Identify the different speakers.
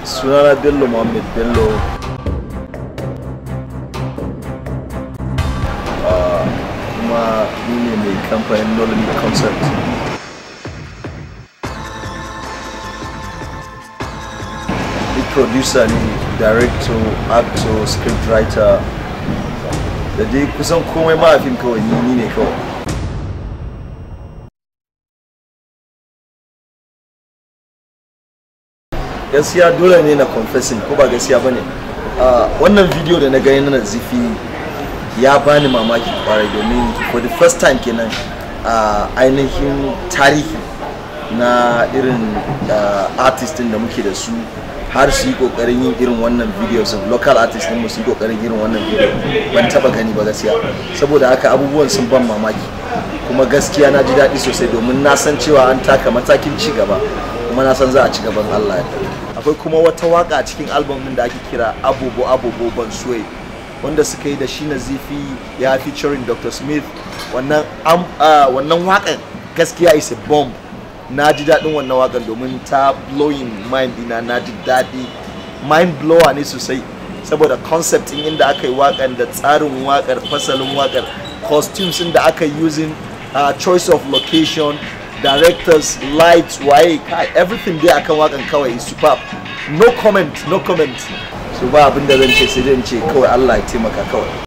Speaker 1: sunana bello muhammad bello Ah, kuma ni ne mai kamfanin nolan concept ni producer ne director actor scriptwriter da dai kusan komai ma a fim kawai ni ni ne kawai gaskiya dole ne na confessing ko ba gaskiya bane Ah, wannan video da na gani na zifi ya bani mamaki kwarai domin for the first time kenan a ainihin tarihi na irin ah, artist din da muke da su har su yi kokarin yin irin wannan videos of local artist din mu su yi kokarin irin wannan video ban taba gani ba gaskiya saboda haka abubuwan sun ban mamaki kuma gaskiya na ji daɗi sosai domin na san cewa an taka matakin ci gaba kuma na san za a ci gaban Allah ya akwai kuma wata waka a cikin album din da ake kira abubu abubu ban suwe wanda suka yi da shi na zifi ya featuring Dr. Smith wannan am, ah, wannan wakan gaskiya is a bomb na ji daɗin wannan wakan domin ta blowing mind dina na ji daɗi mind blower ne sosai saboda concept din inda aka yi wakan da tsarin wakar fasalin wakar costumes din da aka yi using uh, choice of location directors lights waye kai everything dai akan wakan kawai is superb no comment no comment so ba abin da zan ce sai dai in ce kawai Allah ya taimaka kawai